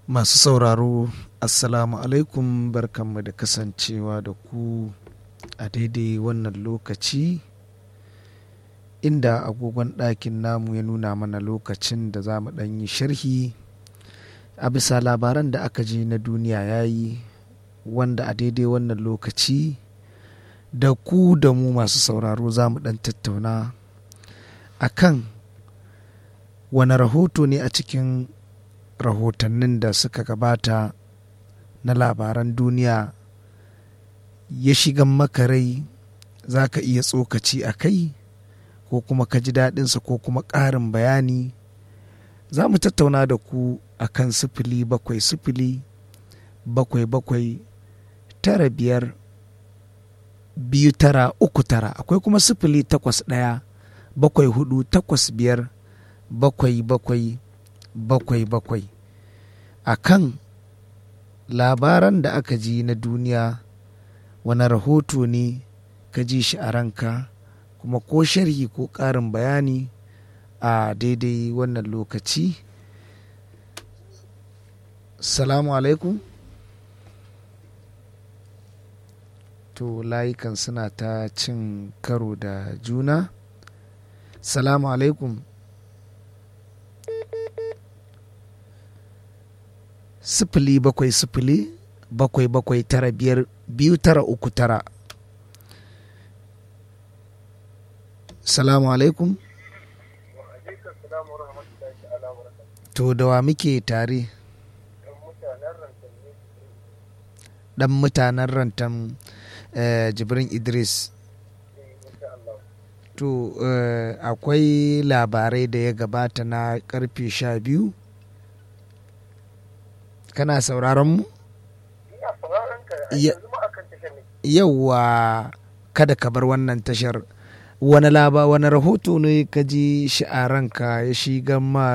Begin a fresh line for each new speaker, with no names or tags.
Masu sauraro, Assalamu alaikum barkanmu da kasancewa da ku a daidai wannan lokaci inda agogon ɗakin namu ya nuna mana lokacin da za mu ɗan yi sharhi a bisa labaran da aka ji na duniya ya yi wanda a daidai wannan lokaci da ku da mu masu sauraro za mu ɗan tattauna a kan wane rahoto ne a cikin rahotannin da suka gabata na labaran duniya ya shiga maka rai za ka iya tsokaci a kai ko kuma ka ji daɗinsa ko kuma ƙarin bayani za mu tattauna da ku a kan sifili bakwai sifili bakwai bakwai tara biyar biyu tara uku tara akwai kuma sifili takwas ɗaya bakwai hudu takwas biyar bakwai bakwai bakwai bakwai a kan labaran da aka ji na duniya wani rahoto ne ka ji shi a ranka kuma ko sharhi ko ƙarin bayani a daidai wannan lokaci salamu alaikum to layukan suna ta cin karo da juna salamu alaikum sifili bakwai sifili bakwai bakwai tara biyar biyu tara uku tara salamu alaikum to da wa muke tare dan mutanen rantan uh, jibrin idris to uh, akwai labarai da ya gabata na karfe sha biyu kana sauraron mu yauwa kada ka bar wannan tashar wani laba wani rahoto ne ka ji shi a ranka ya shiga ma